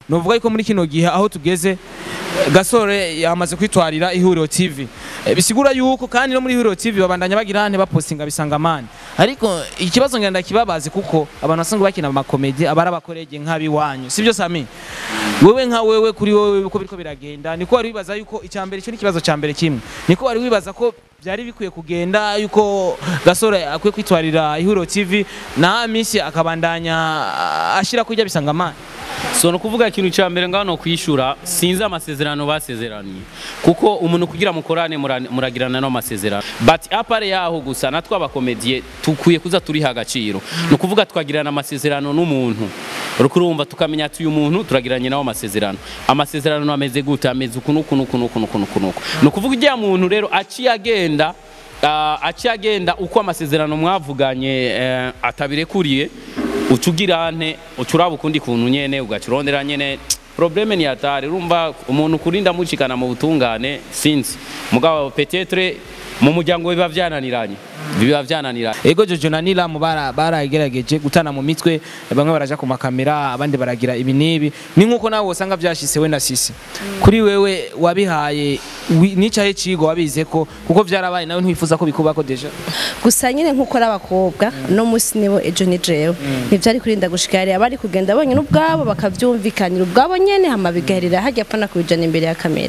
novuga yuko muri kino gihe aho tugeze gasore yamaze kwitwarira ihuriro tv Eh, bisigura yuko kandi no muri ihuriro tv babandanya bagira hane bapostinga bisanga mani ariko ikibazo ngenda kibabazi kuko abantu basanzwe bakina amakomedi abari abakorege nk'abiwanyu sibyo sami wewe nka wewe kuri wewe uko biriko biragenda niko wari wibaza yuko icyambere cyo n'ikibazo cya mbere kimwe niko wari wibaza ko byari bikwiye kugenda yuko gasore akwiye kwitwarira ihuriro tv na misi akabandanya ashira kujya bisanga mani so ni ukuvuga ikintu cya mbere ngaho ni ukwishura sinzi amasezerano basezeraniye kuko umuntu kugira mukorane mura- muragirana n'amasezerano but apare yaho gusa natwe abakomediye tukwiye kuza turiha agaciro ni ukuvuga twagirana amasezerano n'umuntu uriko urumva tukamenya ati uyu muntu turagiranye nawe amasezerano amasezerano ameze gute ameze uku n'uku n'uku n'uku n'uku n'uku n'uku ni ukuvuga ujya muntu rero aciye agenda ah, aciye agenda uko amasezerano mwavuganye eh, atabirekuriye uca ugira nte uca uraba ukundi kuntu nyene ugaca urondera nyene probleme ni atari urumva umuntu kurinda mucikana mu butungane sinzi mugabo petetre mu muryango biba vyananiranye biba vyananiranye ego jojo na nilamu bara baragerageje gutana mu mitwe bamwe baraja ku makamera abandi baragira ibi n'ibi ni nk'uko nawe usanga byashise we na sisi kuri wewe wabihaye wi- nicaye cigo wabize ko kuko vyarabaye nawe ntiwifuza ko bikubako deja gusa nyine nk'uko ari abakobwa no munsi nibo ejo ni jewe ntibyari kurinda gushika yari abari kugenda bonyine ubwabo bakavyumvikanira ubwabo nyene hama bigaherera hajya apana kubijana imbere ya kamera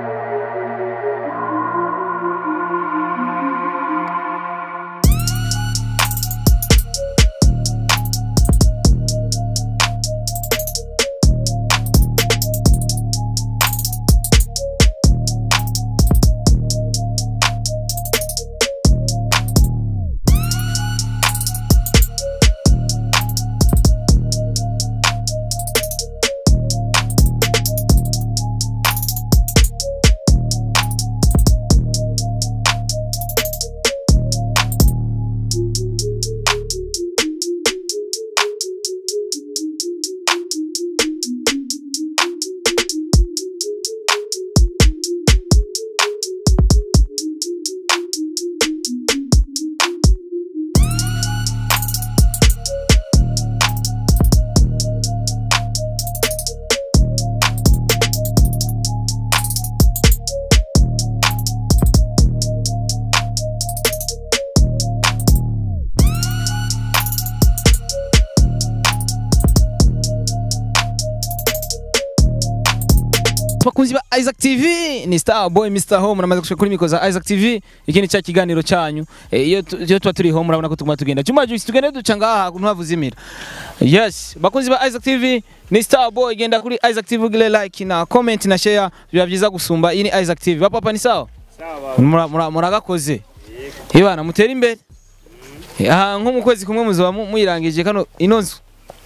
bakunzi ba Isaac TV ni Star Boy Mr Home namaze gushika kuri miko za Isaac TV iki ni cya kiganiro cyanyu Eh, iyo tu- iyo tuba turi home murabona ko tuguma tugenda cyuma juice tugenda duca ngaha ntuhavu zimira yes bakunzi ba Isaac TV ni Star Boy genda kuri Isaac TV gile like na comment na share biba byiza gusumba iyi ni Isaac TV bapapa ni sawa Mura- mura- muragakoze ibana mutera imbere aha nko mu kwezi kumwe muzoba mu- muyirangije kano ino nzu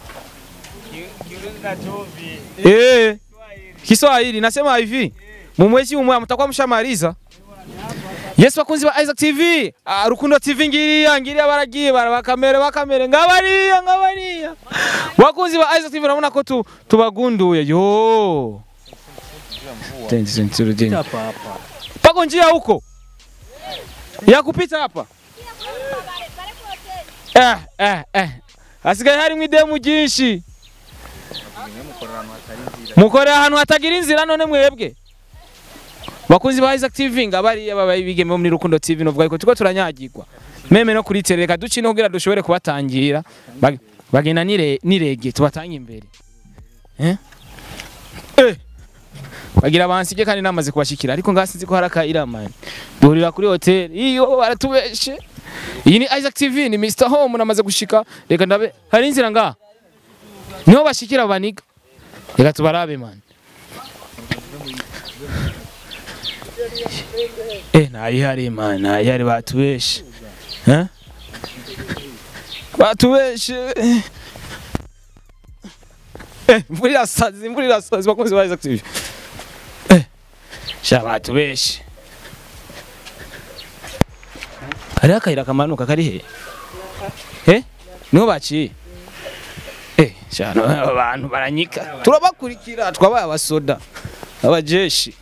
Eh. Kiswahili nasema hivi. Mumwezi umwe mtakuwa mshamaliza. Yes bakunzi ba Isaac TV. Ah, Rukundo TV ngiriya ngiriya baragiye barabakamere bakamere ngabariya ngabariya. Bakunzi ba Isaac TV urabona ko tu tubagunduye. Yo. Tenzi senturu deni. Pako njia huko. Ya kupita hapa. Eh eh eh. Asigaye harimo idemu ryinshi. mukorera ahantu hatagira inzira none mwebwe bakunzi ba Isaac TV ngabariya babaye bigeme bo muri Rukundo TV novuga ko tuko turanyagirwa meme no kuri tele reka duci no kugira dushobore kubatangira Bag- bagenda nire nirege tubatanga imbere eh eh bagira bansige kandi namaze kubashikira ariko ngasinzi ko hari akayira man duhurira kuri hotel iyo baratubeshe iyi ni Isaac TV ni Mr Home namaze gushika reka ndabe hari inzira ngaha niho bashikira baniga reka tubarabe man eh ntayihari man ntayihari batubeshe Eh? batubeshe eh imvura irasazi imvura irasazi bakunzi ba Isaac TV eh sha batubeshe hariho akayira kamanuka kari he eh niho baciye Eh, cyane abantu baranyika. Turabakurikira twabaye abasoda. Abajeshi.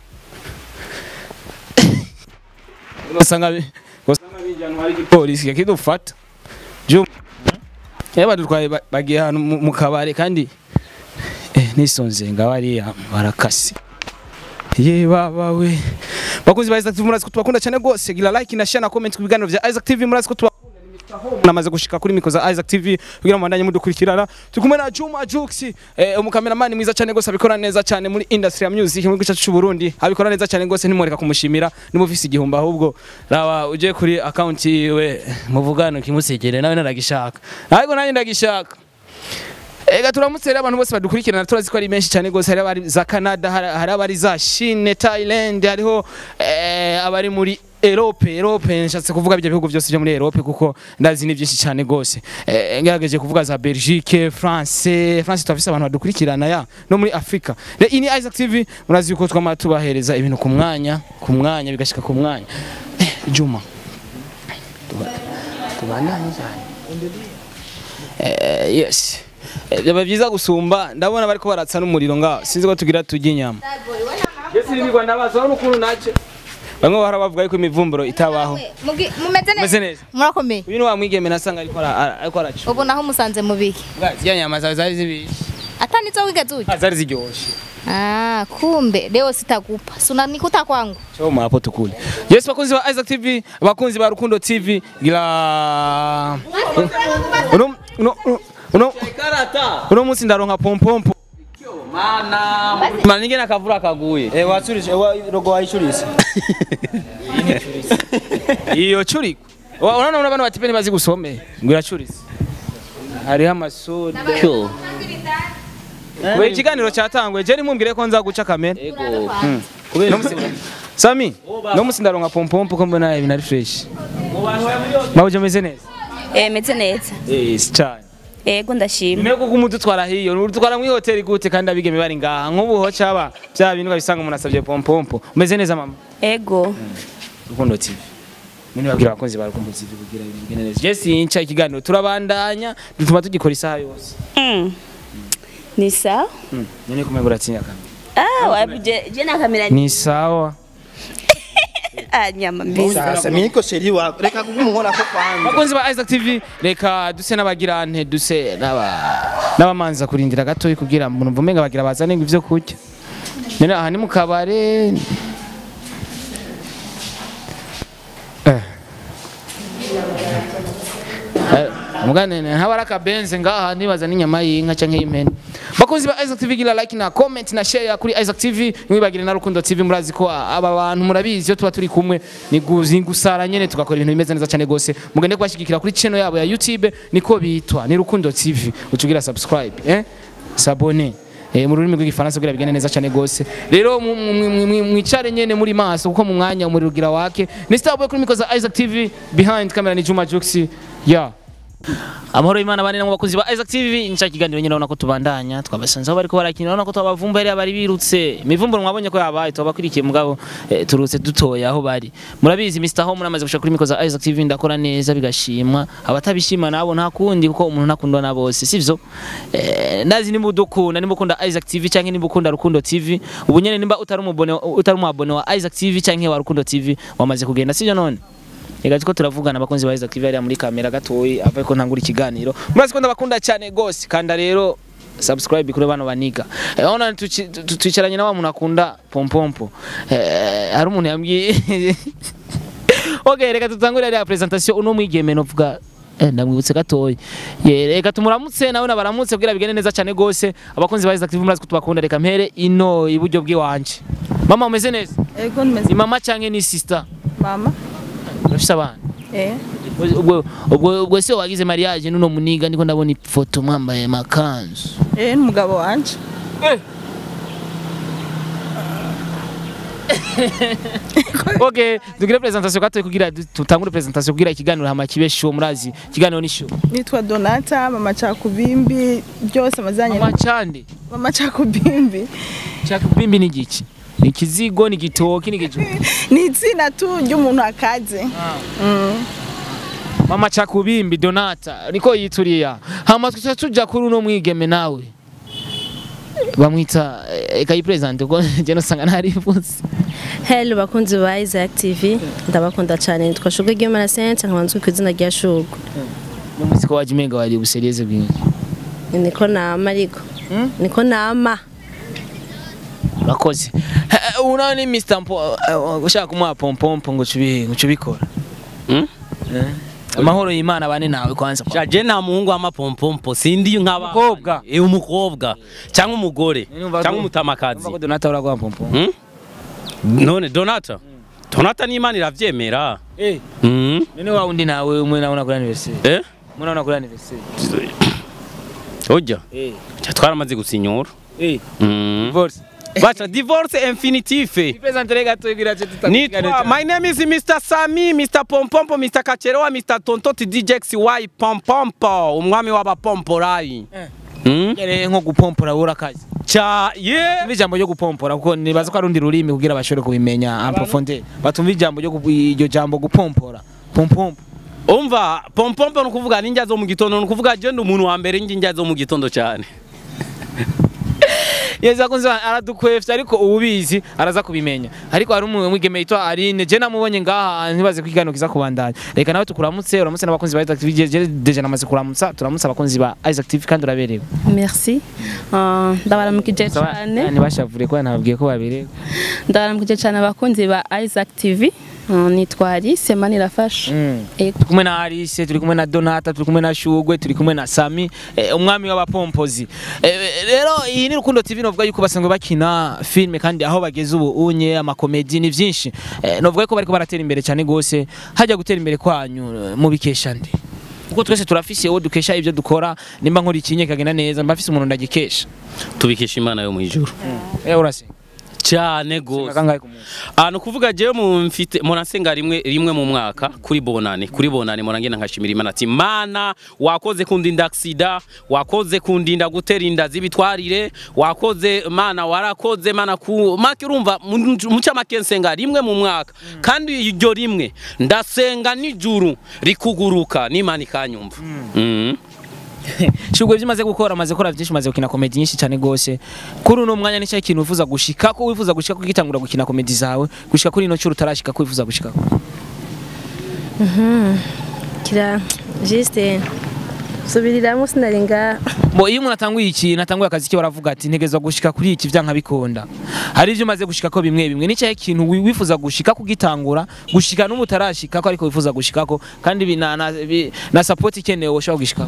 Basanga bi- basanga bijyanwa hari igipolisi kidufata. Jum. Yaba dutwaye ba- bagiye ahantu mu- mu kabare kandi eh nisonze ngabariya barakase ye baba we bakunzi ba Isaac TV murazi ko tubakunda cyane gose gira like na share na comment ku biganiro vya Isaac TV murazi ko tubakunda namaze gushika kuri miko za Isaac TV kugira ngo bandanye mudukurikirana tukumwe na Juma Jux eh, umukameramani mwiza cyane gose abikora neza cyane muri industry ya music mu gice cy'u Burundi abikora neza cyane gose ntimureka kumushimira nimufise igihumbi ahubwo raba uje kuri account yiwe muvugano kimusekere nawe naragishaka ariko nanjye ndagishaka Ega turamutse rero abantu bose badukurikirana turazi ko ari menshi cyane gose hari abari za Canada hari hari abari za Chine Thailand hariho eh, abari muri Europe Europe nshatse kuvuga ibyo bihugu byose byo muri Europe kuko ndazi ni byinshi cyane gose eh, ngerageje kuvuga za Belgique France France tufise abantu badukurikirana ya no muri Afrika rero ini Isaac TV murazi yuko twama tubahereza ibintu ku mwanya ku mwanya bigashika ku mwanya eh, Juma Tuba- tubandanye cyane Eh, yes Eh, byaba byiza gusumba ndabona bariko baratsa n'umuriro ngaho sinzi ko tugira tujya inyama Yes, nirwa ndabaza urabona ukuntu nace bamwe bahora bavuga yuko imivumburo itabaho Mugi- mumeze meze neza neza murakomeye uyu ni wa mwigeme nasanga ariko ara- ara- ariko araca ubu naho musanze mubiki ziriya nyama zawe zari zibishe hata nizo wigeze urya Ah, zari ziryoshe ah kumbe leo sitakupa suna nikuta kwangu Choma mapo tukule. Yes bakunzi ba Isaac TV, bakunzi ba Rukundo TV, gira Uno uno uno uno munsi ndaronka pompompo. mana ninge nakavura kaguye Eh wachurisha wa rogo waishurisha. Iyo churi. Wa- Unaona una bana batipe ntibazi gusome. Ngira churi. Hariho amasoda. Kyo. We ikiganiro cyatangwe je nimumbwire ko nza guca kamera. ego No musi- Sami, no musi ndaronka pompompo ko mbona ibintu ari fresh. Mabuje meze neza. Eh meze neza. Eh, si cyane. Ego ndashima. Nyuma yo kumudutwara hiyo, udutwara mu hoteli gute kandi abigeme bari ngaha. Nk'ubu ho caba bya bintu babisanga umuntu asabye pompompo. Umeze neza mama? Ego. Rukundo TV. Mimi babwira abakunzi ba Rukundo TV kugira ibintu bigende neza. Je sinca ikiganiro turabandanya dutuma tugikora isaha yose. Mm. Ni sawa? Mm. Nyene kumenya uratinya kamera. Ah, wabuje je na kamera ni Ni sawa. ah nyama mbizi. Sasa mimi niko sheri wako. Reka kugumuhora ko kwanza. Bakunzi ba Isaac TV reka duse n'abagirante duse n'aba n'abamanza kurindira gato kugira ngo umuntu umenga bagira bazane ivyo kurya. Nyene aha ni mu kabare. Eh. Eh, Mugane ntabara akabenze ngaha nibaza n'inyama y'inka canke y'impene. Bakunzi ba Isaac TV gira like na comment na share kuri Isaac TV mwibagire na Rukundo TV murazi ko aba bantu murabizi iyo tuba turi kumwe ni guzi gusara nyene tugakora ibintu bimeze neza cyane gose mugende kubashigikira kuri channel yabo ya YouTube niko bitwa ni Rukundo TV utugira subscribe eh s'abonner eh mu rurimi rw'igifaransa kugira bigende neza cyane gose rero mu- mu- mu- mu- mwicare nyene muri maso kuko mu mwanya umuriro ugira wake ni Starboy kuri mikoza Isaac TV behind camera ni Juma Juxi yeah Amahoro y'Imana bane namwe bakunzi ba Isaac TV nica kiganiro nyine urabona ko tubandanya twabasanze aho bariko barakina urabona ko twabavumba yari bari birutse imivumburo mwabonye ko yabaye twabakurikiye mugabo eh, turutse dutoya aho bari murabizi Mr Home namaze gushaka kuri miko za Isaac TV ndakora neza bigashimwa abatabishima nabo nta kundi kuko umuntu ntakundwa na bose sivyo eh, ndazi nimba udukunda nimba ukunda Isaac TV canke nimba ukunda Rukundo TV ubu nyene nimba utari umubone utari umubone wa Isaac TV canke wa Rukundo TV wamaze kugenda sivyo none Ega tuko turavugana abakunzi ba Isaac TV hariya muri kamera gatoyi avuye ko ntangura ikiganiro. Murazi ko ndabakunda cyane gose kanda rero subscribe kuri bano baniga. Eh ona tuci- tu- twicaranye na wa muntu akunda pompompo. Eh hari umuntu yambwiye Okay reka tutangure ya presentation uno mwigeme novuga Eh, ndamwibutse gatoyi Ye, reka tumuramutse nawe nabaramutse kugira bigende neza cyane gose abakunzi ba Isaac TV murazi ko tubakunda reka mpere ino iburyo bw'iwanje mama umeze neza Ego nimeze ni mama canke ni sister mama. urafise abana Eh. ubwo ubwo ubwo se wagize mariage nuno muniga ndiko ndabona ifoto mwambaye makanzu Eh n'umugabo wanje. okay tugire presentation gato kugira du- tutangure presentation kugira ikiganiro hama kibe show murazi ikiganiro ni show Nitwa Donata mama Chakubimbi byose amazanye mama chande mama Chakubimbi. cyakubimbi ni giki ni kizigo ni gitoki ni gicu Ni izina tu ry'umuntu akaze. Mm. mama cyakubimbi donata niko yituriya hama tuca tuja kuri uno mwigeme nawe bamwita ekayi president ko je nosanga ntarivuze Hello bakunzi ba Isaac TV ndabakunda cyane nitwa Shugwe Gimana Saint nkabanzwe ku izina rya Shugwe n'umunsi ko waje umenga wari buserieze bwinshi niko nama ariko niko nama urakoze Eh, ubu nawe ni Mr. Mpo eh, ushaka kumuha pompompo ngo ucubi- ngo ucubikora Mm? Eh? amahoro y'imana bane nawe kwanza shaje nta muhungu w'amapompompo sindi nk'aba Umukobwa. eh umukobwa cyangwa umugore Numva cyangwa ko- umutamakazi Numva ko Donata uraguha pompompo Hmm? none donata donata n'imana iravyemera eh Mm. none wa undi nawe umwe nawe nakuri anniversaire eh umwe nawe nakuri anniversaire ojya eh twaramaze gusinyura eh Mm. divorce baca divorce infinitive ipresentere gato igira cyo nitwa my name is mr sami mr pompompo mr kacherewa mr tontoti djx y pompompo umwami w'abapomporayi Eh. Mm? yere nko gupompora bura kazi ca ye Tumva ijambo ryo gupompora kuko nibaza ko ari urundi rurimi kugira bashobore kubimenya en profondeur batumva ijambo ryo gu- iryo jambo gupompora pompompo umva pompompo ni ukuvuga n'injya zo mu gitondo ni ukuvuga je ndi umuntu wa mbere njya zo mu gitondo cyane yeza kunze aradukwefye ariko ububizi araza kubimenya ariko hari umwe mwigeme yitwa Aline je namubonye ngaha ntibaze kwigano kiza kubandanya reka nawe tukuramutse uramutse n'abakunzi ba Isaac TV je- je deja namaze kuramutsa turamutse abakunzi ba Isaac TV kandi uraberewe merci Ah, ndabaramukije cyane ntibashavure kuba nababwiye ko baberewe ndabaramukije cyane abakunzi ba Isaac TV Ah, nitwa Alice Manirafasha Mm. Ego. turi kumwe na Alice turi kumwe na Donata turi kumwe na Shugwe turi kumwe na Sami eh, umwami w'abapompozi eh, rero iyi ni Rukundo TV novuga yuko basanzwe bakina filme kandi aho bageze ubu unye amakomedi ni vyinshi eh, novuga ko bariko baratera imbere cyane gose hajya gutera imbere kwanyu eh, mubikesha ndi kuko twese turafise uwo dukesha ibyo dukora nimba nkora ikinye kagenda neza mba mfise umuntu ndagikesha tubikesha imana yo mu ijuru eh urasenga cyane gose kangahe ku munsi Ah, ni ukuvuga jewe mu mfite munasenga rimwe rimwe mu mwaka kuri bonane kuri bonane murangenda nkashimira imana ati mana wakoze kundinda aksida wakoze kundinda gutera inda z'ibitwarire wakoze mana warakoze mana ku make urumva mu- mu camake nsenga rimwe mu mwaka kandi iryo rimwe ndasenga nijuru rikuguruka n'imana ikanyumva Mhm. Shugwe byimaze gukora amaze gukora byinshi maze gukina comedy nyinshi cyane gose kuri uno mwanya nicyo kintu wifuza gushika ko wifuza gushika ko gitangura gukina comedy zawe gushika kuri ino cyo utarashika ko wifuza gushika kira juste subiriramo sinarenga bo iyo umuntu atanguye ikintu atanguye akazi ke baravuga ati ntegezwa gushika kuri iki byanka bikunda hari ibyo umaze gushika ko bimwe bimwe nicyo kintu wi- wifuza gushika kugitangura gushika n'ubu utarashika ko ariko wifuza gushika ko kandi bi- na, na, bi- na support ikenewe ushobora gushika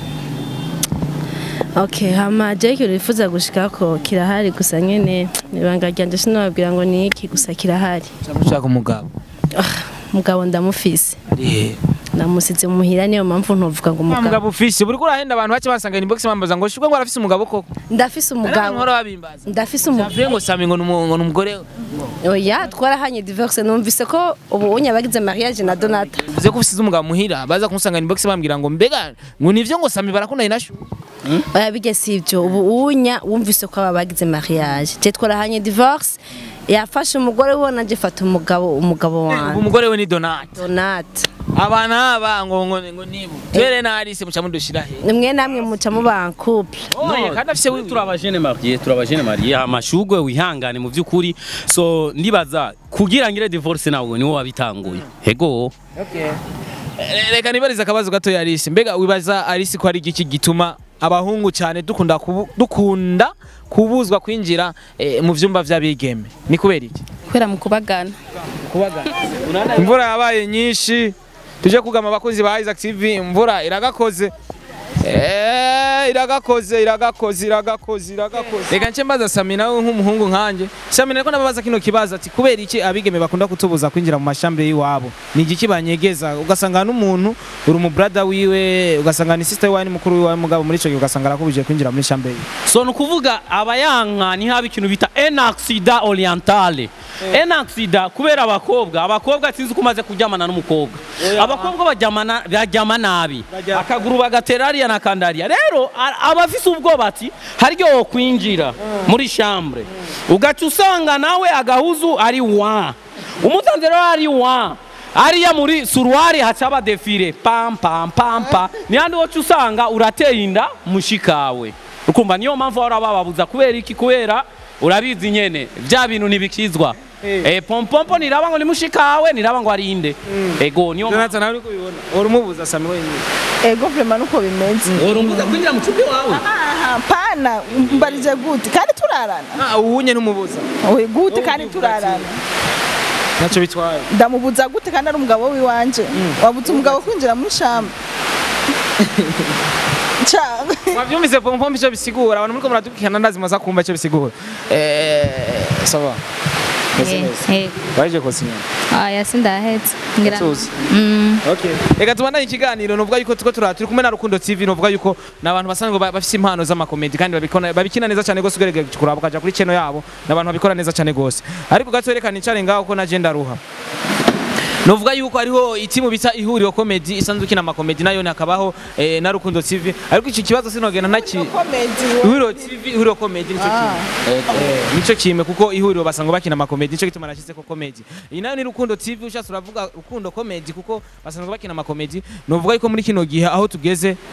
okay hama je kiro wifuza gushikako kirahari gusa nyene ibanga ryanje sinababwira ngo ni iki gusa kirahari cyangwa ushaka umugabo mugabo ndamufise Eh. namusize muhira niyo mpamvu ntuvuga ngo Wa umugabo mugabo ufise buri kurahenda abantu bake basanga inbox bambaza ngo shugwe ngo arafise umugabo koko ndafise Hari abantu umugabo bahora babimbaza ndafise umugabo Javuye ngo sami ngo numu- ngo numugore oya twarahanye divorce numvise ko ubu unya bagize mariage na Donata uze ko usize umugabo muhira baza kumusanga inbox bambwira ngo mbega ngo nivyo ngo sami barakundanye na shu oya bijye si ibyo ubu unya wumvise ko aba bagize mariage je twarahanye divorce yafashe umugore we nanje fata umugabo umugabo ubu wanjye umugore we ni Donat Donata abana aba ngo ngo ngo nibo twere na Alice muca mudushira he nimwe namwe muca muba en couple oye kandi afise Twe wiwe turabajene mariye turabajene mariye amashugwe wihangane mu by'ukuri so ndibaza kugira ngire divorce nawe niwo wabitanguye hego Re- reka nibariza akabazo gato ya Alice mbega wibaza Alice ko ari igiki gituma abahungu cyane dukunda kubu, dukunda kubuzwa kwinjira eh, mu vyumba vy'abigeme ni kubera iki kubera mu kubagana imvura yabaye nyinshi tuje kugama abakozi ba Isaac TV imvura iragakoze Eh, iragakoze iragakoze iragakoze iragakoze reka nce mbaza Sami nawe nk'umuhungu nkanje Sami nariko nababaza kino kibazo ati kubera iki abigeme bakunda kutubuza kwinjira mu mashambere y'iwabo ni igiki banyegeza ugasanga n'umuntu uri mu brother wiwe ugasanga ni sister wiwe ni mukuru wiwe mugabo muri ico gihe ugasanga arakubuje kwinjira muri shambere so ni ukuvuga abayanka ni haba ikintu bita en accident orientale en accident kubera abakobwa abakobwa sinzi ko umaze kuryamana n'umukobwa abakobwa baryamana baryama nabi akaguru bagatera hariya na kandariya rero a- aba afise ubwoba ati haryo wokwinjira muri chambre ugaca usanga nawe agahuzu ari wa umusanze rero ari wa ariya muri suruwari hacaba defile pam pam pam pam nihandi woca usanga urateye inda mushikawe ukumva niyo mpamvu bahora bababuza kubera iki kubera urabizi nyene bya bintu ntibikizwa Eh. eh pompompo niraba ngo ni mushikawe niraba ngo arinde ego niyo Jonathan nawe uri kubibona urumubuza Sami wenyine ego vrema nuko bimeze urumbuza kwinjira mu cupi wawe aha pana mbarije gute kandi turarana ah uwunye ntumubuza oye gute kandi turarana ntacyo bitwaye ndamubuza gute kandi ari umugabo wiwanje wabuze umugabo kwinjira muri shamba cyangwa mwabyumvise pompompo icyo bisigura abantu muriko muradukikana ndazi maza kumva icyo bisigura eh sawa Meze neza. Waje kosinya. aya sindahetse ngira Tuzi. Mm. Okay. Reka tubandanye ikiganiro nuvuga yuko tuko turara turi kumwe na Rukundo TV nuvuga yuko nabantu basanzwe ba- bafise impano z'amakomedi kandi babikona babikina neza cyane gose ugerege kuraba ukaja kuri channel yabo nabantu babikora neza cyane gose. Ariko gatwerekana icare ngaho ko na agenda ruha. Nuvuga yuko hariho itimu bita ihuriro comedy isanzwe ikina amakomedi nayo nakabaho eh, na Rukundo TV ariko iki kibazo sinogenda naki komedi ihuriro TV ihuriro comedy nico kimwe. Eh, nico kimwe kuko ihuriro basanga bakina amakomedi nico gituma nashize ko comedy iyi nayo ni rukundo tv ushaka uravuga rukundo comedy kuko basanzwe bakina amakomedi nuvuga yuko muri kino gihe aho tugeze eh,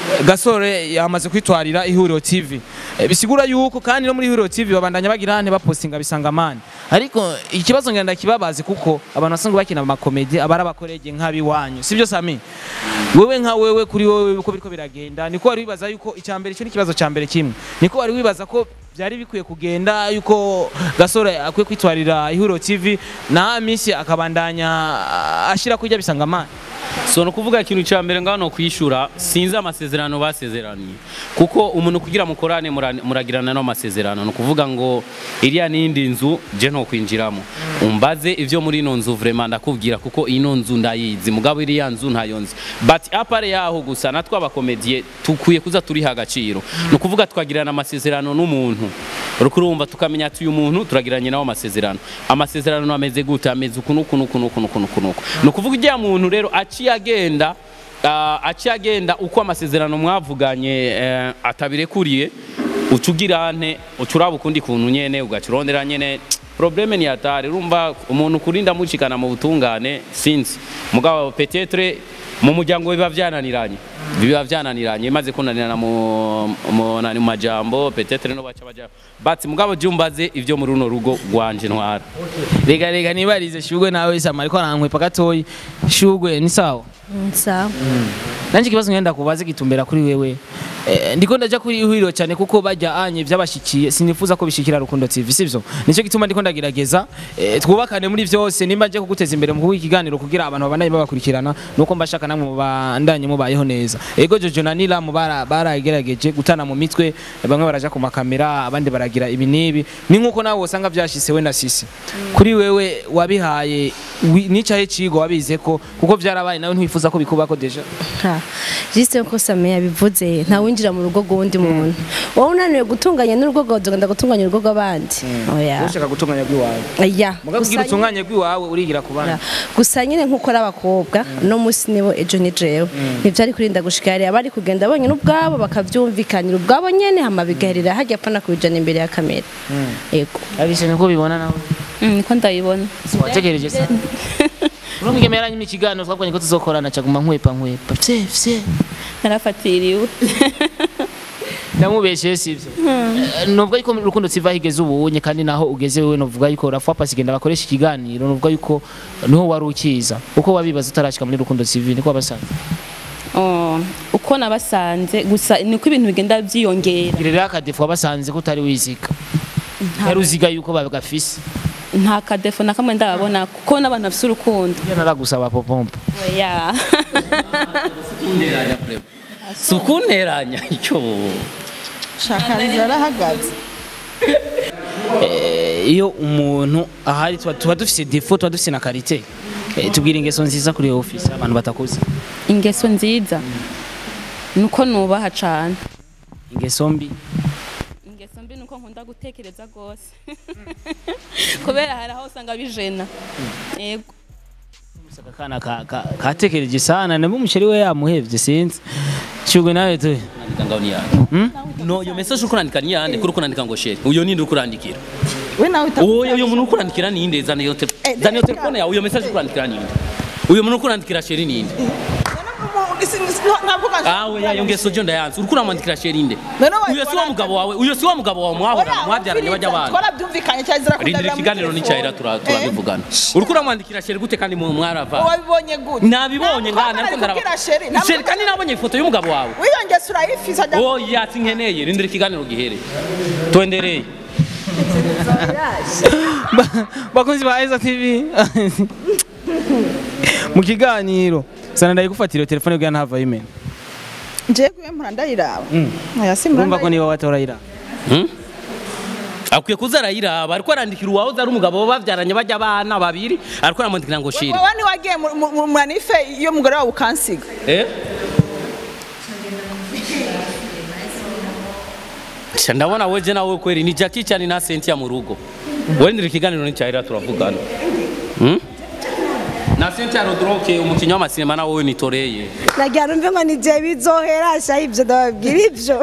gasore yamaze kwitwarira ihuriro tv Eh, bisigura yuko kandi no muri ihuriro tv babandanya bagira hane bapostinga bisanga mani ariko ikibazo ngenda kibabazi kuko abantu basanzwe bakina amakomedi abari abakorege nk'abiwanyu sibyo sami wewe nka wewe kuri wewe uko biriko biragenda niko wari wibaza yuko icyambere cyo n'ikibazo cya mbere kimwe niko wari wibaza ko byari bikwiye kugenda yuko gasore akwiye kwitwarira ihuriro tv na misi akabandanya ashyira kurya bisanga mani so no kuvuga ikintu cya mbere ngaho no kwishura sinzi amasezerano basezeraniye kuko umuntu kugira mukorane mura- muragirana no amasezerano no kuvuga ngo iriya n'indi nzu je no kwinjiramo umbaze ivyo muri ino nzu vraiment ndakubwira kuko ino nzu ndayizi mugabo iriya nzu ntayo nzi but apare yaho gusa natwe abakomediye tukwiye kuza turiha agaciro no kuvuga twagirana amasezerano n'umuntu rukurumva tukamenya ati uyu muntu turagiranye nawe amasezerano amasezerano ameze gute ameze uku nuku nuku nuku nuku nuku nuku ni ukuvuga ijya muntu rero aciye agenda ah, aciye agenda uko amasezerano mwavuganye eh, atabirekuriye uca ugira nte uca uraba ukundi kuntu nyene ugaca urondera nyene probleme ni atari urumva umuntu kurinda mucikana mu butungane sinzi mugabo petetre mu muryango biba vyananiranye biba vyananiranye maze kunanirana mu mu nani mu majambo petetre no baca baja but mugabo jumbaze ivyo muri runo rugo rwanje ntwara rega rega nibarize shugwe nawe sama ariko arankwepa gatoyi shugwe ni sawa sawa nanje ikibazo ngenda kubaze gitumbera kuri wewe eh, ndiko ndaja kuri ihuriro cyane kuko bajya anye byabashikiye sinifuza ko bishikira rukundo tv sivyo nicyo gituma ndiko ndagerageza eh, twubakane muri vyose nimba nje kuguteza imbere mu kuba ikiganiro kugira abantu babandanye babakurikirana nuko mbashaka namwe mubandanye mubayeho neza ego jojo na nila mubara baragerageje gutana mu mitwe bamwe baraja ku makamera abandi baragira ibi nibi ni nkuko nawe usanga byashise we na sisi kuri wewe wabihaye wi- nicaye cigo wabize ko kuko vyarabaye nawe ntiwifuza ko bikubako deja Ha, jiste ko Same yabivuze nta winjira mu rugo rw'undi muntu wowe unaniwe gutunganya n'urugo rwawe ugenda gutunganya urugo rw'abandi oya ushaka gutunganya bw'iwawe oya muga kugira Gusa utunganye bw'iwawe urigira ku bandi nyine- gusa nyine nk'uko ari abakobwa no munsi nibo ejo ni jewe ntibyari kurinda gushika hariya bari kugenda bonyine ubwabo bakavyumvikanira ubwabo nyene hama bigaherera hajya apana kubijana imbere ya kamera yego abise niko bibona nawe Mm, niko ndabibona wategereje se urumwigeme yaranyimye ikiganiro twakwanye ko tuzokorana caguma nkwepa nkwepa vye vye narafatiriwe ndamubeshe sivyo Eh, novuga yuko rukundo siva higeze ubunye kandi naho ugeze wewe novuga yuko rafwa pasi genda bakoresha ikiganiro novuga yuko niho wari ukiza uko wabibaza utarashika muri rukundo tv niko wabasanze Oh, uko nabasanze gusa niko ibintu bigenda byiyongera girera akadefu wabasanze ko utari wiziga yari uziga yuko bagafise nta kadefo na kamwe ndababona kuko n'abantu bafite urukundo iyo naragusaba popompo oya sukunteranya icyo shakaniza arahagaze Eh, iyo umuntu ahari tuba tuba dufise defo tuba dufise na karite Eh, tubwira ingeso nziza kuri iyo office abantu batakuzi ingeso nziza nuko nubaha cane ingeso mbi ingeso mbi nuko nkunda gutekereza rwose kubera hari aho usanga bijena yego Aka kana ka- ka- katekereje sana nabo umusheri we yamuhevye sinzi shugwe nawe tu Nandika ngaho ni yande no iyo message uri kurandika ni yande kuri kurandika ngo sheri uyo ninde uri kurandikira we nawe uwo uyo muntu uri kurandikira ninde zana iyo te- Eh, zana iyo telefone yawe uyo message uri kurandikira ninde uyo muntu uri kurandikira sheri ninde nkavuga Ah, we yayo ngeso jo ndayanze uriko uramwandikira sheri nde None wa- uyo si wa mugabo wawe uyo si wa mugabo wawe mwahora mwabyaranye bajya abana twarabyumvikanye cyazira rindira ikiganiro n'icyahera tura- turabivugana uriko uramwandikira sheri gute kandi mu mwarava wabibonye gute nabibonye ngana ariko kubwira sheri ndaraba sheri kandi nabonye ifoto y'umugabo wawe wiyongeza urayifisa ajya oh yatsi nkeneye rindira ikiganiro gihere twendereye Ba- bakunzi ba Isaac TV mu kiganiro sana ndayigufatira iyo telefone kugira ntava yimena ngiye kuyimpura ndayiraba aya si urumva ko niba watora ira Hmm? akwiye kuza arayiraba ariko arandikira uwahoze ari umugabo babyaranye bajya abana babiri ariko aramwandikira ngo shiri wowe ntiwagiye mu- mu- mu manife iyo umugore wawe ukansiga Eh? Sha ndabona weje nawe kweli ni Jackie cyane na Cynthia mu rugo wendera ikiganiro n'icyahera turavugana Hmm? na Cynthia Rodroke umukinnyi w'amasinema nawe ni Toreye nagira numve ngo ni je bizohera sha ibyo ndababwira ibyo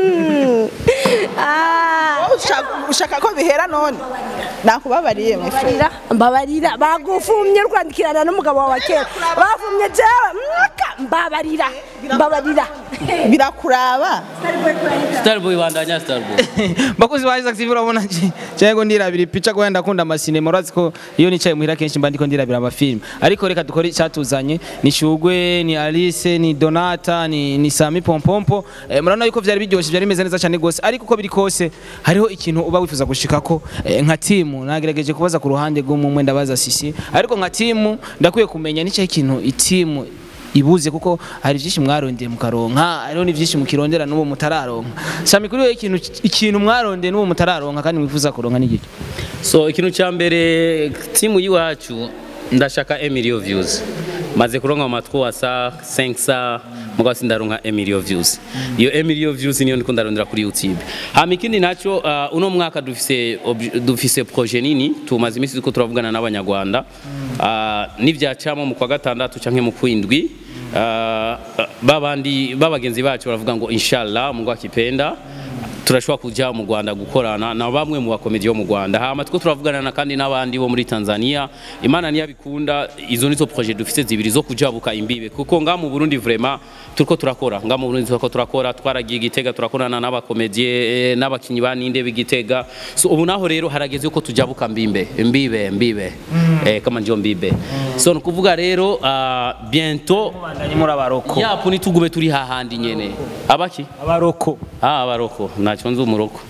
Ah, wowe ushaka- ushaka ko bihera none nakubabariye mwifu mbabarira mbabarira bagufumye urwandikirana n'umugabo wawe kera bafumye jewe mwaka mbabarira mbabarira birakuraba Starboy bandanya Starboy bakunzi ba Isaac TV urabona nje cyangwa ndirabira ipica ko wenda akunda amasinema urazi ko iyo nicaye muhira kenshi mba ndiko ndirabira amafilm ariko reka dukore icyatuzanye ni Shugwe ni Alice ni Donata ni, ni Sami Pompompo eh, murabona yuko vyari biryoshye byari bimeze neza cyane gose ariko uko biri kose hariho ikintu uba wifuza gushikako eh, nka timu nagerageje kubaza ku ruhande rw'umwe ndabaza sisi ariko nka timu ndakwiye kumenya nicyo ikintu itimu ibuze kuko hari byinshi mwarondeye mukaronka hariho ni byinshi mukirondera n'ubu mutararonka sami kuri we ikintu ikintu mwarondeye n'ubu mutararonka kandi mwifuza kuronka n'igiki so ikintu cya mbere timu y'iwacu ndashaka emilio views maze kuronka amatwi wasa 5 sa mugabo sindaronka emilio views iyo emilio views niyo ndiko ndarondera kuri youtube hama ikindi naco uh, uno mwaka dufise obj- dufise projet nini tumaze iminsi turiko turavugana n'abanyarwanda uh, n'ivyacamo mu kwa gatandatu canke mu kwindwi uh, babandi babagenzi bacu baravuga ngo inshallah mungu akipenda turashobora kujya mu Rwanda gukorana na bamwe mu bakomedi bo mu Rwanda hama two turavugana na kandi n'abandi bo muri Tanzania Imana niyo bikunda izo nizo projet dufite zibiri zo kujabuka imbibe kuko nga mu Burundi vraiment turiko turakora nga mu Burundi turiko turakora twaragiye Gitega turakorana n'abakomedie n'abakinyi ba ninde b'Igitega so ubu naho rero harageze ko tujabuka mbimbe mbibe mbibe eh kama ndio mbibe so nukuvuga rero uh, bientôt bandanye muri abaroko yapo nitugube turi hahandi nyene abaki abaroko Ah, abaroko ntacyo nzi umuroko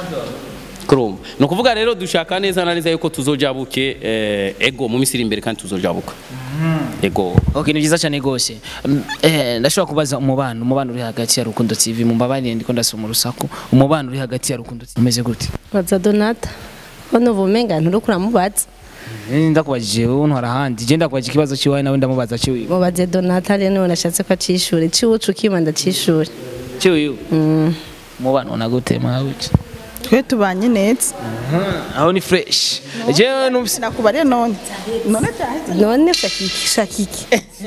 kurumva ni ukuvuga rero dushaka neza na neza yuko tuzojabuke eh, ego mu minsi iri imbere kandi tuzojabuka ego okay ni byiza cyane gose Mm, eh ndashobora kubaza umubano umubano uri hagati ya Rukundo TV mumbabarire ndiko ndasoma urusaku umubano uri hagati ya Rukundo TV umeze gute baza donata ko nuva umenga nturiko uramubaza Eh, ndakubajije wowe ntwara ahandi je ndakubajije ikibazo ciwawe nawe ndamubaza ciwiwe mubaze donata rero niwe nashatse ko acishure ciwucu ukimanda cishure ciwiwe umubano ubona gute mwabuki twe tubanye neza aho ni fresh jewe numvise nakubariye none none cyaheze none shakiki shakiki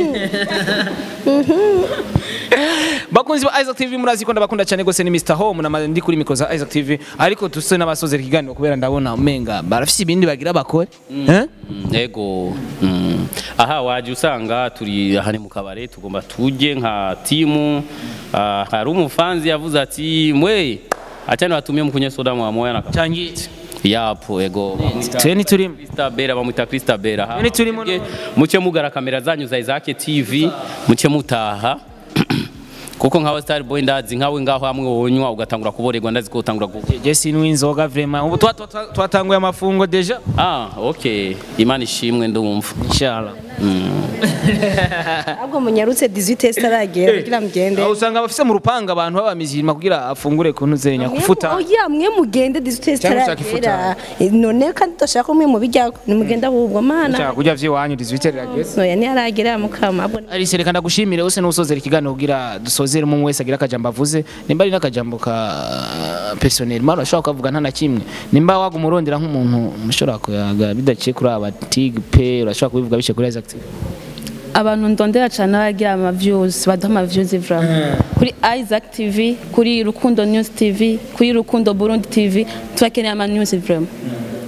bakunzi ba Isaac TV murazi ko ndabakunda cyane gose ni Mr Home na ndi kuri mikro za Isaac TV ariko tuse n'abasozera ikiganiro kubera ndabona umenga barafise ibindi bagira bakore eh Mm, ego Mm. aha waje usanga turi hane mu kabare tugomba tujye nka timu Ah, hari umufanzi yavuze ati mwe achani watumie mkunye soda mwa moya na cyangye yapo ego twe ntiturimo Krista Bera bamwita Krista Bera Ha, None turimo muke- muke mugara kamera zanyu za Isaac TV muke mutaha kuko nkawe Star Boy ndazi nkawe ngaho hamwe wonywa ugatangura kuborerwa ndazi ko utangura ku je sinwe inzoga vraiment ubu twa- twa- twatanguye amafungo deja Ah okay Imana ishimwe ndumva inshallah ahubwo munyarutse 18 sitaragera kugira mugende aho usanga bafise mu rupanga abantu babamizirima kugira afungure kuntu zenya kufuta oya mwe mugende 18 Cyangwa ushaka sitaragera none kandi udashaka umwe mu bijyako nimugende ahubwo mana Ushaka kurya vy'iwanyu 18 rirageze noya ntiyaragera mukama ahubwo Alice reka ndagushimire use n'usozera ikiganiro kugira dusozere umwe wese agira akajambo avuze nimba ari n'akajambo ka personnel mara ushobora kuvuga nta na kimwe nimba waga umurondera nk'umuntu mushobora kuyaga bidaciye kuri aba tig pe urashobora kubivuga biciye kuri Isaac TV abantu ndondera cyane abagira ama views baduha ama views vraiment kuri Isaac TV kuri Rukundo News TV kuri Rukundo Burundi TV turakeneye ama news vraiment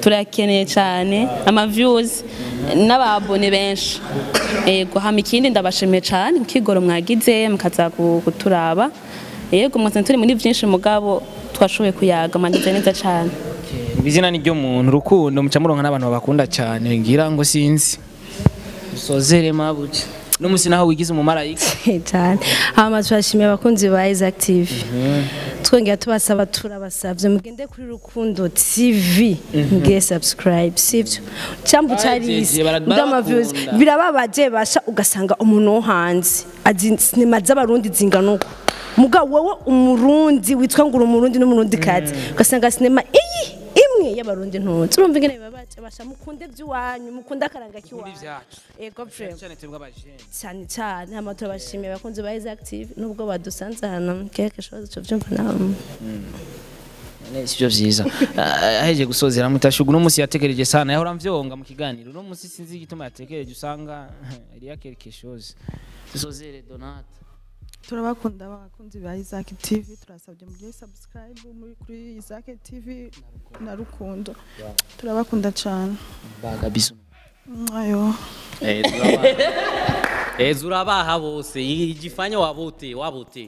turakeneye cyane ama views n'ababone benshi yego hama ikindi ndabashimiye cyane kukigoro mwagize mukaza ku- kuturaba yego mwese turi muri byinshi mugabo twashoboye kuyaga mandize neza cyane izina ni ryo muntu urukundo muca muronka n'abantu babakunda cyane ngira ngo sinzi usozere mabuja n'umusi naho wigize umumarayika cyane hama turashimiye abakunzi ba Isaac TV twongera tubasaba turabasabye mugende kuri rukundo TV mugire subscribe sivyo cyambu cyarisi Bajeje, bara- ndama views barakunda. birababaje basha ugasanga umuntu wo hanze azi sinema z'abarundi zingana uko mugabo wowe umurundi witwa ngo uri umurundi n'umurundi kazi ugasanga sinema iyi imwe y'abarundi ntunze urumva ingene bibabaje basha mukunde by'iwanyu mukunde akaranga k'iwanyu ibyacu. ego frame cyane twebwe abajene cyane cyane hama turabashimiye abakunzi ba Isaac TV nubwo badusanze hano quelque chose cyo byumva nawe sivyo vyiza Ah, aheje gusozera mutashugu n'umusi yatekereje sana yahora mvyonga mu kiganiro no musi sinzi igituma yatekereje usanga iriya quelque chose dusozere donate turabakunda abakunzi ba Isaac TV turasabye mugire subscribe muri kuri Isaac TV na Rukundo turabakunda cyane baga bisu ayo Eh, turabaha. Eh, zurabaha bose igifanya wabote wabote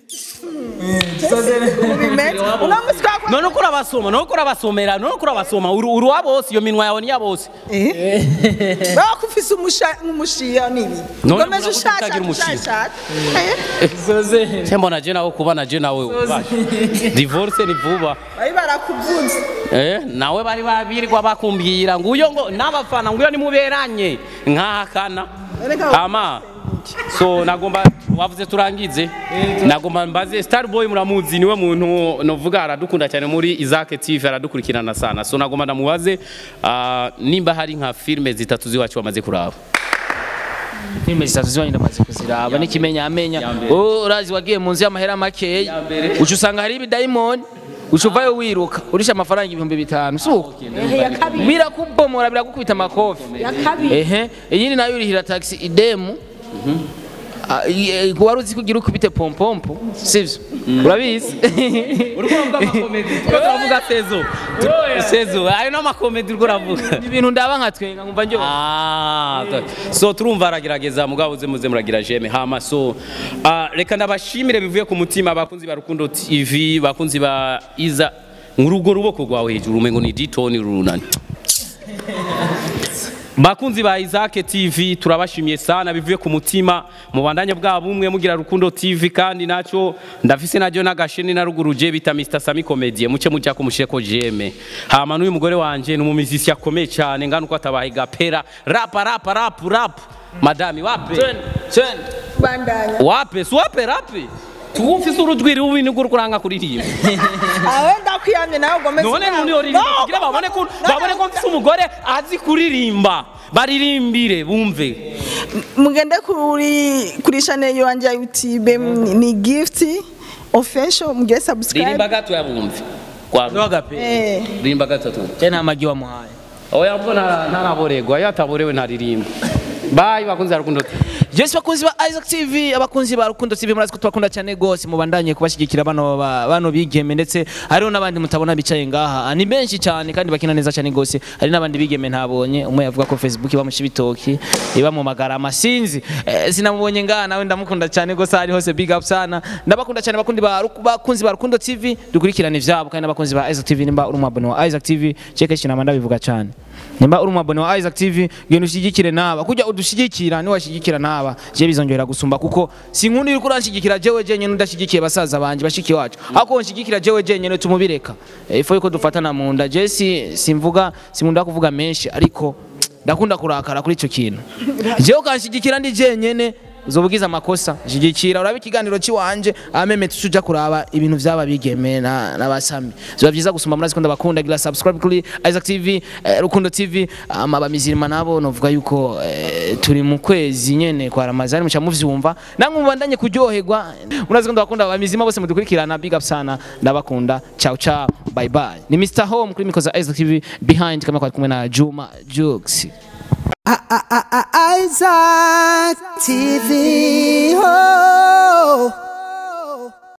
ubimeze uno musi twakora none uko urabasoma none uko urabasomera none uko urabasoma uri uri uwa bose iyo minwa yawe ni iya bose baba kufise umusha umushiya nibi None Ukomeze muravuga ushaka utagira umushiya. ushaka se mbona je nawe kubana je nawe basha. divorce ni vuba bari barakuvunze Eh, nawe bari babirirwa bakumbwira ngo uyo ngo n'abafana ngo uyo nimuberanye nkahakana Erega- ama so nagomba wavuze turangize nagomba mbaze starboy muramuzi niwe muntu novuga aradukunda cyane muri Isaac TV aradukurikirana sana so nagomba ndamubaze ah, nimba hari nka filme zitatu ziwacu bamaze kuraba filime zitatu ziwanyu ndamaze kuziraba n'ikimenya amenya oh urazi wagiye mu nzu y'amahera makeya mbere. uca usanga hari ibidayimoni uca uvayo wiruka urisha amafaranga ibihumbi bitanu si uko ya kabiri birakubomora biragukubita amakofi ya kabiri ehe iyindi nayo urihira taxi idemu Ah, i- eh, wari uzi ko ugira ukubite pompompo sivyo urabizi uriko uravuga amakomedi twe turavuga sezo sezo ayo ni amakomedi uriko uravuga ibintu ndaba nka twenga nkumva njyo Ah, ta- so turumva aragerageza mugabo uze muze muragira jeme hama so ah, reka ndabashimire bivuye ku mutima abakunzi ba Rukundo TV bakunzi ba Iza ngurugo ruboko rwawe hejuru umengo ni ditoni runani bakunzi ba Isaac TV turabashimiye sana bivuye ku mutima mu bandanye bwa bumwe mugira Rukundo TV kandi naco ndafise najyo n'agasheni na ruguru je bita Mr Sami Comedie muce muja kumushireko jeme hama n'uyu mugore wanje ni umumizisi akomeye cyane ngana uko atabaye gapera rapa rapa rap rap madami wape bandanya wape si wape rape tuwufise urujwi rubi nibwo uriko uranga kuririmba awe ndakwiyamye nawe ugomeze none nuni uririmba kugira babone ko babone ko mfise umugore azi kuririmba baririmbire bumve mugende kuri kuri channel yanje ya YouTube ni- ni gift official mugire ririmba subscribe gato yabumve kwa agape eh ririmba gatatu cyane nta magi wamuhaye oya mbona ntaraboregwa iyo ataborewe ntaririmba bayi bakunzi ba rukundo Yes bakunzi ba Isaac TV abakunzi ba Rukundo TV murazi ko tubakunda cyane gose mubandanye kubashyigikira bano ba- bano bigeme ndetse hariho n'abandi mutabona bicaye ngaha ni benshi cyane kandi bakina neza cyane gose hari n'abandi bigeme ntabonye umwe yavuga ko Facebook bamushi bitoki iba mu magarama sinzi eh, sinamubonye ngaha nawe ndamukunda cyane gose hari hose big up sana ndabakunda cyane bakundi ba Ruku- bakunzi ba Rukundo TV dukurikirane ivyabo kandi n'abakunzi ba Isaac TV nimba uri umwabone wa Isaac TV cheke kinama ndabivuga cyane nimba uri umwabone wa Isaac TV genda ushigikire naba kujya udushigikira ni washigikira naba je bizongera gusumba kuko sinkunda yuko uranshigikira jewe jenyene udashigikiye basaza banje bashiki wacu ako nshigikira jewe jenyene tumubireka Eh, ifo yuko dufatana mu nda je si simvuga simunda kuvuga menshi ariko ndakunda kurakara kuri ico kintu jewe ukanshigikira ndi jenyene uzobugize amakosa shigikira uraba ikiganiro ciwanje ameme tuja kuraba ibintu vyaba bigeme na nabasami ziba vyiza gusumba murazi ko ndabakunda gira subscribe kuri Isaac TV eh, Rukundo TV ama bamizirima nabo novuga yuko eh, turi mu kwezi nyene kwa Ramazani muca muvyumva namwe mubandanye kuryoherwa murazi ko ndabakunda bamizima bose mudukurikirana big up sana ndabakunda ciao ciao bye bye ni Mr Home kuri mikoza Isaac TV behind kama kwa kumwe na Juma Jux Isaac TV.